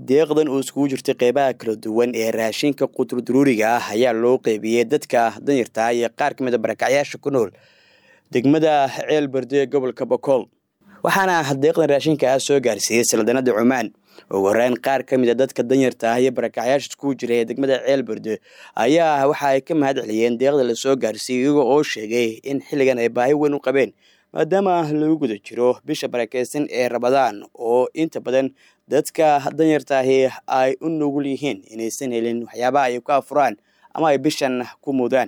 deeqdan oo iskugu jirtay qeybaha kala duwan ee raashinka quturduruuriga ah ayaa loo qeybiyey dadka danyarta iyo qaar ka mid a barakacyaasha ku nool degmada ceel berde ee gobolka bokool waxaana deeqdan raashinka ah soo gaarsiiyey saldanada cumaan ugu horeyn qaar ka mid a dadka danyarta ah iyo barakacyaasha iskugu jira ee degmada ceel berde ayaa waxa ay ka mahad celiyeen deeqda lasoo gaarsiiyey iyago oo sheegay in xilligan ay baahi weyn u qabeen maadaama lagu guda jiro bisha barakeysan ee rabadaan oo inta badan dadka danyartaahi ay u nugul yihiin inaysan helin waxyaabaha ay ku afuraan ama ay bishan ku mudaan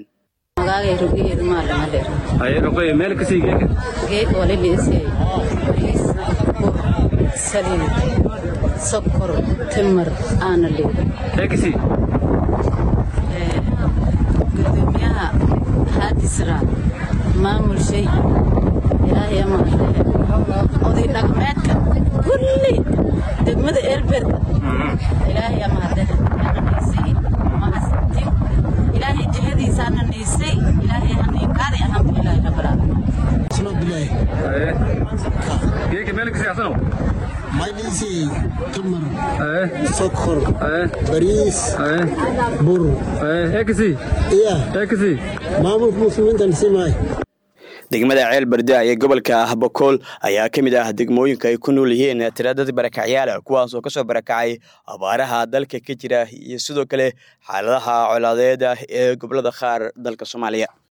sokor timir aana leedahay gudoomiyaha haadisra maamul shay ilaahay amaadee oday dhaqmeedka kulli degmada eelberda ilaahay amaadee naysay mahadsantin ilaahay jihadiisaana naysay ilaahay haniinkaadi alxamdulilaahi rabbilaalamiin maydhiisi tamar sokor bariis bur iya maamulka muslimiinta nasimaay degmada ceel berde ee gobolka bokool ayaa ka mid ah degmooyinka ay ku nool yihiin tiradad barakacyaala kuwaas oo kasoo barakacay abaaraha dalka ka jira iyo sidoo kale xaaladaha colaadeeda ee gobolada qaar dalka soomaaliya